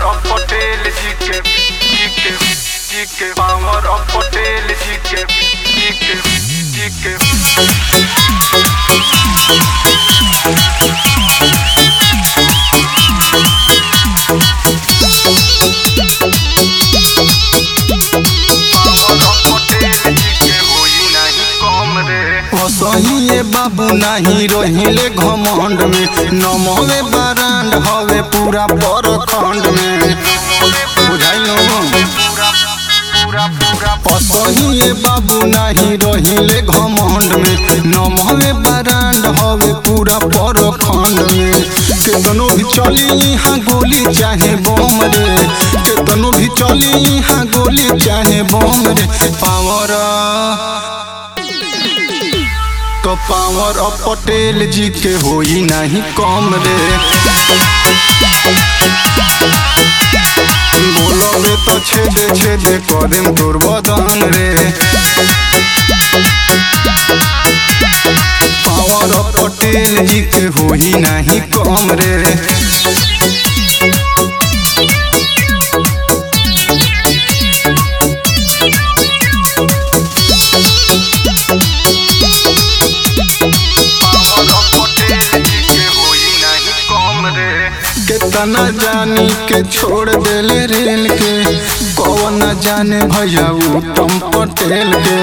of Patel जी के जी के जी के पावर of Patel जी के जी के जी के पावर of Patel जी के होई नहीं कम रे असहिए बाबू नाही रहिले घमंड में नमवे बरांड हवे पूरा परखंड में बुझाइलो पूरा पूरा पूरा असहिए बाबू नाही रहिले घमंड में नमवे बरांड हवे पूरा परखंड में केतनो भी चली यहाँ गोली चाहे बम रे केतनो भी चली यहाँ गोली चाहे बम रे पावर तो पावर ऑफ पटेल जी के होई नहीं कम रे बोलोगे तो छेदे छेदे करेम तोर बदन रे पावर ऑफ पटेल जी के होई नहीं कम रे पावर of Patel जी के होई नहीं कम रे कितना जानी के छोड़ देले रेल के कौन न जाने भैया उत्तम पटेल के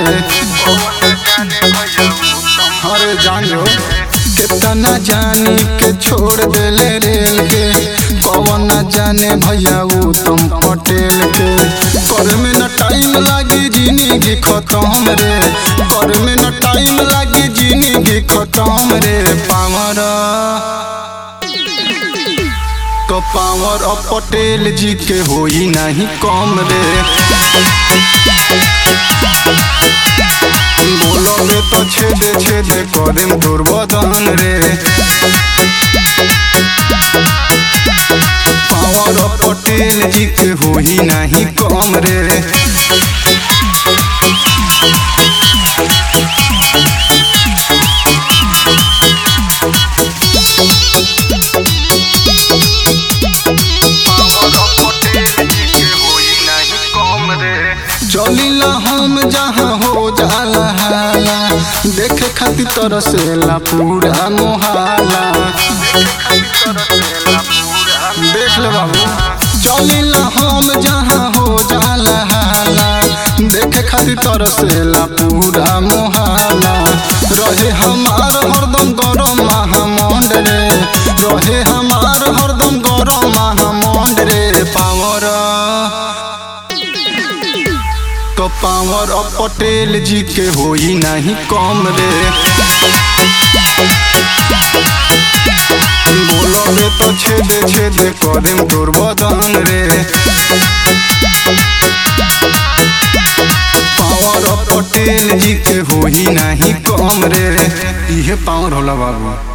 अरे जानो कितना जानी के छोड़ देले रेल के कौन न जाने भैया उत्तम पटेल के कर में न टाइम लागी जिंदगी खत्म रे कर में न टाइम लागी जिंदगी खत्म रे पावर तो पावर ऑफ पटेल जी के होई नहीं कम रे बोलोगे तो छेदे छेदे करेम तोर बदन रे पावर ऑफ पटेल जी के होई नहीं कम रे पावर of Patel जी के होई नहीं कम रे चलिला हम जहाँ हो जाला हाला देखे खातिर तरसेला पूरा मोहाला देख ले बाबू चलिला हम जहाँ हो जाला हाला देखे खातिर तरसेला पूरा मोहाला रहे हमार हरदम गरम महामंड रे रहे हमार हरदम गरम महामंड रे पावर तो पावर ऑफ पटेल जी के होई नहीं कम रे बोलोगे तो छेदे छेदे करेम तोर बदन रे पावर ऑफ पटेल जी के होई नहीं कम रे इहे पावर होला बाबू